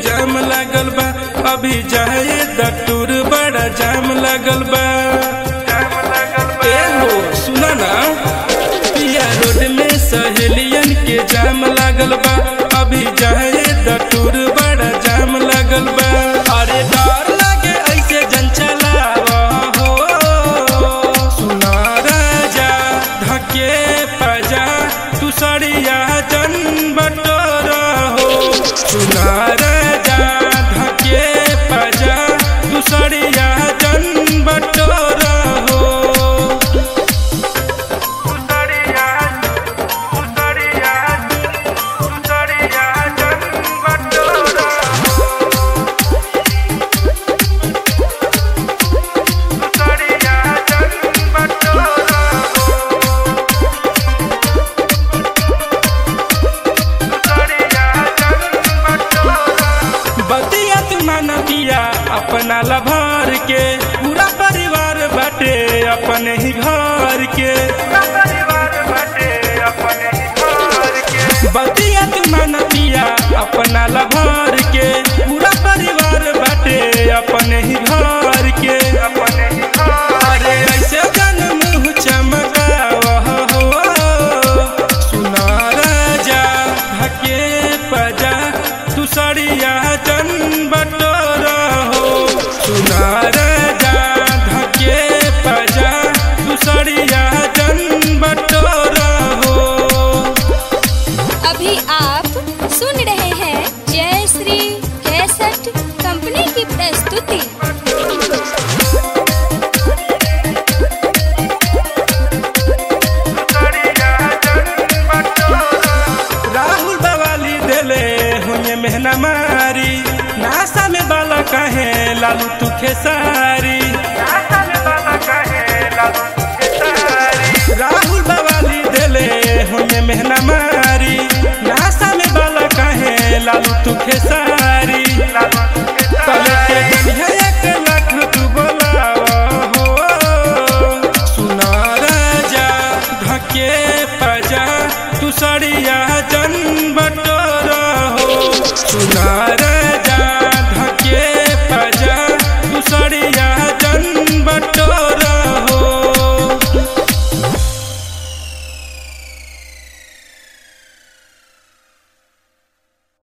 जाम लागल बा अभी जाए दटूर बड़ा जाम लागल बा ए हो सुना ना पिया रोड में सहेलियन के जाम लागल बा अभी जाए दटूर बड़ा जाम लागल बा अरे डर लागे ऐसे जन चलावा हो सुना राजा धके पजा तू सड़िया जन बटोरा हो सुना राजा धके पजा तू सड़िया जन बटोरा हो बतिया तू माना पिया अपना लभार के पूरा परिवार बटे अपने ही घर के बतिया तू माना पिया अपना लभार के पूरा परिवार बटे अपने ही घर के अरे ऐसे जन मुँह चमकावा हो सुना राजा धके पजा तू सड़िया जन बटोरा हो सुना राजा धके पजा तू सड़िया जन बटोरा हो अभी आप सुन रहे हैं जय श्री कैसेट कंपनी की प्रस्तुति राहुल बवाली देले हुए मेहना मारी नासा में बाला कहे लालू तू खेसारी राहुल बवाली देले हुए मेहना मारी नासा में बाला कहे लालू तू खेसारी तले के दुनिया एक लाख तू बोलावा हो सुना राजा धके पजा तू सड़िया जन बटोरा हो सुना राजा